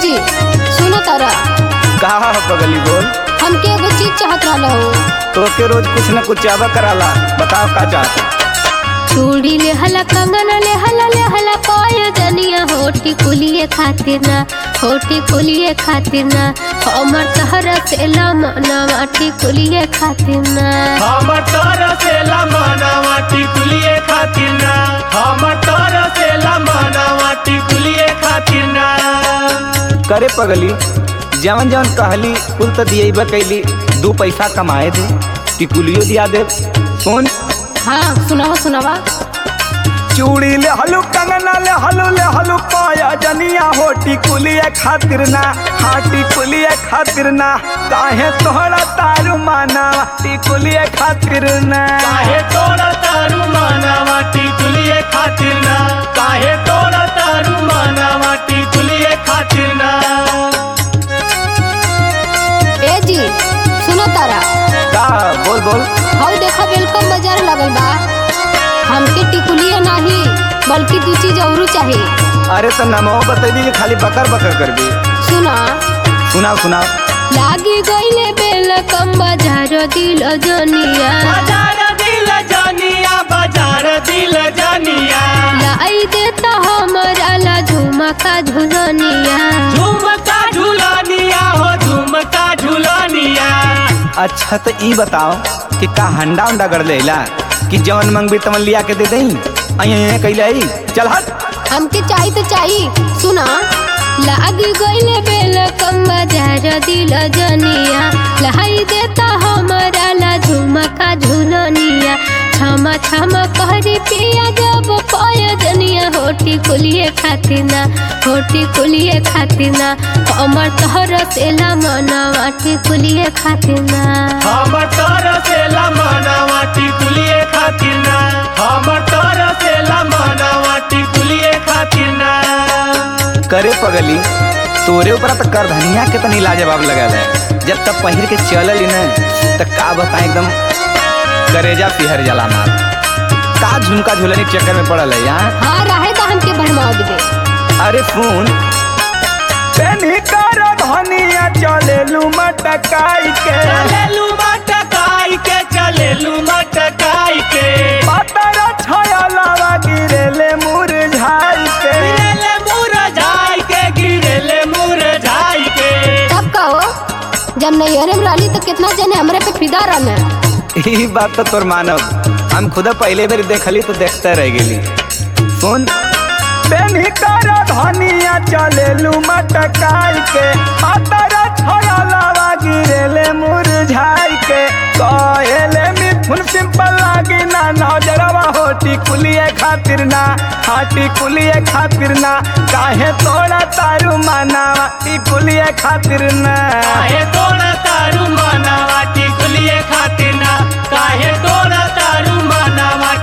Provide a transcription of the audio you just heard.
जी सुनो तारा का बगली बोल हमके एगो चीज चाहत रहला हो तो के रोज कुछ न कुछ चावा कराला बताओ का चाहता चूड़ी ले हला कंगन ले हला ले हला पाय जनिया होटी कुलिए खातिर ना होटी कुलिए खातिर ना हमर तहरा से लमना माटी कुलिए खातिर ना हमर तोरा से लमाना टिकुलिए खातिर ना हमर तोरा से लमाना टिकुलिए खातिर ना करे पगली जवन जवन कहली कुल तो दिए कैली दू पैसा कमाए दे टिकुलियो दिया दे सुन हाँ सुनावा सुनावा चूड़ी ले हलू कंगना ले हलू ले हलू पाया जनिया हो टिकुलिए खातिर ना हाँ टिकुलिए खातिर ना काहे तोहरा तारू माना टिकुलिए खातिर ना काहे तोरा तारू माना टिकुलिए खातिर ना काहे तोरा तारू माना टिकुलिए खातिर ना ए जी सुनो तारा का बोल बोल हौ देखा वेलकम बाजार लगल बा हमके टिकुलिए नाही बल्कि दू चीज औरू चाहिए अरे तो नमो बतैली कि खाली बकर बकर करबी सुना सुनाओ सुनाओ लागी गईले बेल कम बाजार दिल जनिया बाजार दिल जानिया बाजार दिल जानिया लाई देता हमरा ला झुमका झुलनिया झुमका झुलानिया हो झुमका झुलानिया अच्छा तो ई बताओ कि का हंडा उंडा गड़ लेला कि जवन मंगबी तवन लिया के दे दई अये कैले आई चल हट हमके चाहिए तो चाहिए सुना लागी गईले बेल कम बाजार दिल जनिया लाई देता हमरा ला झुमका झुलनिया छमा छमा कहरी पिया जब पाय जनिया होटी कुलिए खातिर ना होटी कुलिए खातिर ना हमर तहर से ला मना माटी कुलिए खातिर ना हमर तोरा से लमाना टिकुलिए खातिर ना हमर तोरा से लमाना टिकुलिए खातिर ना करे पगली तोरे ऊपर तो कर धनिया के तनी लाजवाब लगल है जब तक पहिर के चलल न त का बता एकदम करेजा पिहर जला मार का झुमका झुलनी के चक्कर में पड़ल है यहाँ हाँ रहे तो हमके भरमाओ दे अरे फोन पेनी कर धनिया चलेलू मटकाई के चलेलू मटकाई के चलेलू मटकाई के पातर छयलावा गिरेले मुरझाई के गिरेले मुरझाई के गिरेले मुरझाई के तब कहो जब नैहरे में रहली तो कितना जने हमरे पे फिदा रहने ई बात तो तोर मानब हम खुद पहले बेर देखली तो देखते रह गेली सुन पेनी कर धनिया चलेलू मटकाई के पातर छयलावा गिरेले मुरझाई के कहेले मिथुन सिंपल लागी ना नजरवा होटी कुलिए खातिर ना हाटी कुलिए खातिर ना काहे तोड़ा तारू मानावा टिकुलिए खातिर ना काहे तोरा तारू मानावा टिकुलिए खातिर ना काहे तोरा तारू मानावा